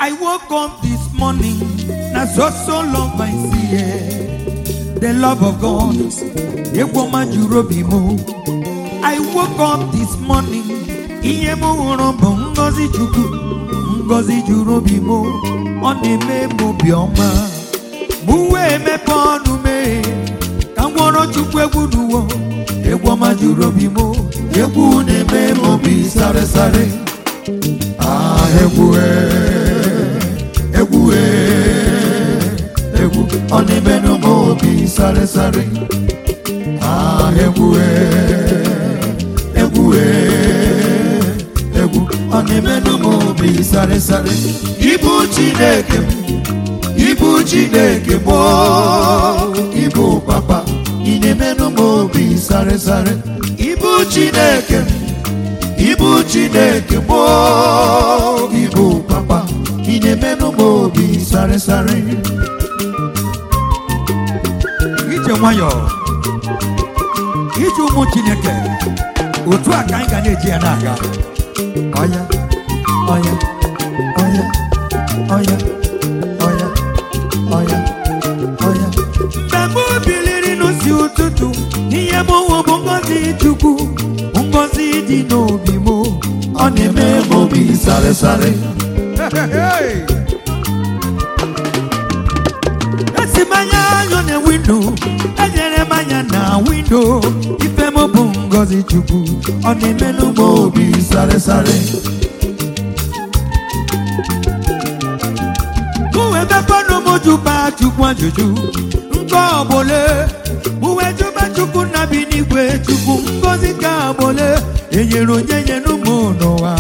I woke up this morning, na so so love I see here. The love of God, egwu ọma juru obi m. I woke up this morning, ihe m hụrụ bụ ngọzi Chukwu, ngọzi juru obi m. Ọ na-eme m obiọma. Mụ wee mepe ọnụ mee, ka m gwọrọ Chukwu egwu n'ụwa. Egwu ọma juru obi m, egwu na-eme m obi sare sare. Ah, egwu eh, egwu eh, egwu ọ na-emenụ m obi sare sare. Ah, egwu eh, egwu eh, egwu ọ na-emenụ m obi sare sare. Ibu Chineke m, ibu Chineke m, oh, ibu papa, ị na-emenụ m obi sare sare. Ibu Chineke m. Ibu Chineke gboo ibu papa ị na-emenụ m obi sare sare ije nwayọọ ije ụmụ Chineke otu a ka anyị ga na-eji ya na-aga ọya ọya ọya ọya ọya ọya ọya mgbe m biliri n'osi ụtụtụ ihe m hụ bụ ngọzi Chukwu ngọzi dị n'obi m ọ na-eme m obi sare sare esi m anya anyọ na windo enyere m anya na windo ife m bụ ngọzi Chukwu ọ na-emenụ m obi sare sare Uwe mepọnụ m jụba Chukwu ajụjụ nke ọbụla uwe jụba Chukwu na bi n'igwe Chukwu ngọzi ka ọbụla enyere onye nyere ụmụ n'ụwa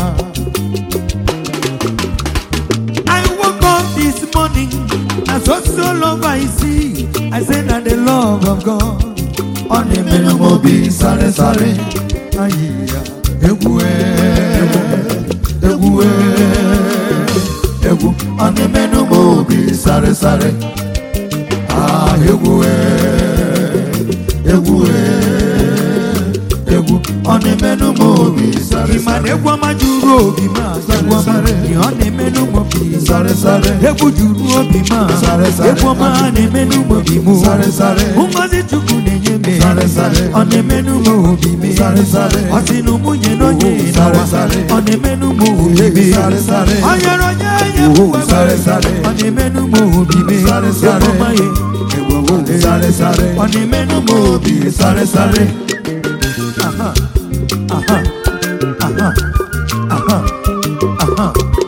I woke up this morning and so so love I see I say na the love of God ọ na-emenụ m obi sare sare ayịya egwu eh, egwu eh, egwu ọ na-emenụ m obi sare sare ah egwu eh, egwu eh, egwu ọ na-emenụ m obi sare sare ịma na egwu ọma juru obi ma egwu ọma ihe ọ na-emenụ m obi sare sare egwu juru obi ma Sare sare. egwu ọma na-emenụ m obi m Sare sare. ngozi Chukwu na-enye m Sare sare. ọ na-emenụ m obi m Sare sare. ọ sị na ụmụnye na onye Sare n'ụwa sare. ọ na-emenụ m obi m Sare sare. ọ nyere onye nye m Oh, sare sare. ọ na-emenụ m obi m Sare sare. Egwu ọma ya, egwu ọma ya. Sare sare. ọ na-emenụ m obi sare sare aha aha aha aha aha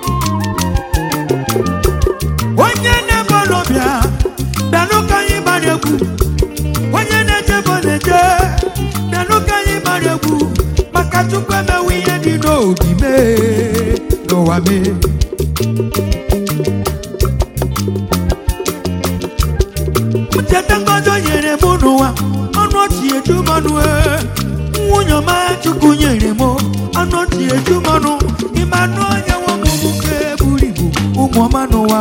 onye na-ebe ọlọbịa bịanụ ka anyị gbara egwu onye na-eje bụ na-eje bịanụ ka anyị gbara egwu maka Chukwu emewe ihe dị n'obi mee n'ụwa mee ncheta ngozi o nyere m n'ụwa ọnụ ọchị eju m ọnụ ee. nwunye ọma Chukwu nyere m ọnụ ọchị eju m ọnụ ịma anụ onye nwe m nwoke buru ibu ụmụ ọma n'ụwa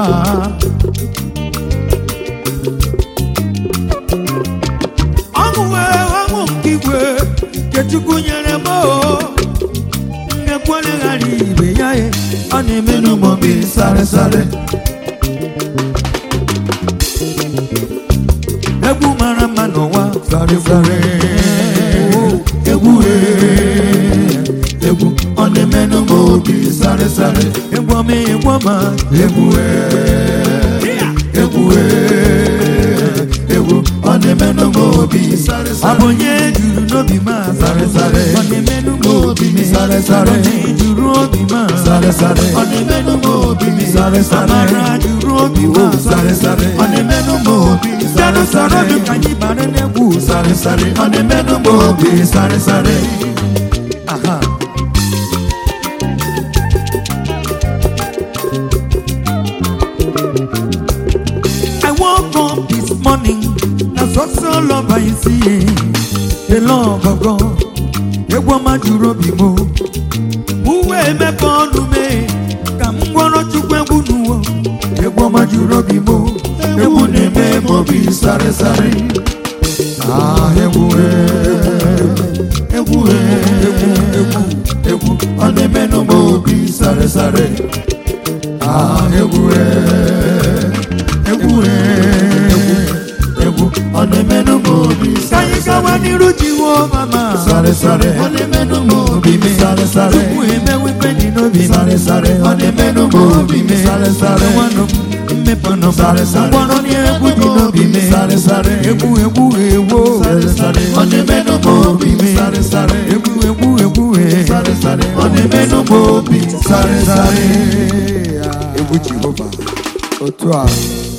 ọṅụ wee ọṅụ nke igwe nke Chukwu nyere m oo. nnekwere ghara ibe ya ee. ọ na-emenụ m obi sare sare egwu mara mma n'ụwa sare sare egwu eh, egwu ọ na-emenụ m obi sare sare egwu ọma egwu ọma egwu eh, egwu eh, egwu ọ na-emenụ m obi sare sare ọ bụ onye juru n'obi ma Sare sare. ọ na-emenụ m obi m Sare sare. onye juru obi ma Sare sare. ọ na-emenụ m obi m Sare sare. amara juru obi ma Oh, sare sare. ọ na-emenụ m obi Sare sare sare sare. ka anyị bara n'egwu Sare sare. ọ na-emenụ m obi sare sare aha I woke up this morning na so so love I see the love of God egwu ọma juru obi m uwe emepe ọnụ mee ka m gwọrọ Chukwu egwu n'ụwa egwu ọma juru obi m egwu na-eme m obi sare sare Ah, egwu eh, egwu eh, egwu egwu ọ na-emenụ m obi sare sare Ah, egwu egwu egwu ọ na-emenụ m obi ka anyị gawa n'iru jehova ma sare sare ọ na-emenụ m obi me sare sare tupu emewe ife dị n'obi m sare sare ọ na-emenụ m obi me sare sare nwanụ m mmepọnụ m Sare, sare. mkpọrọ n'egwu dị n'obi me sare sare egwu egwu egwu Sare, sare. ọ na-emenụ m obi me sare sare egwu egwu egwu sare sare ọ na-emenụ m obi sare sare egwu jehova otu a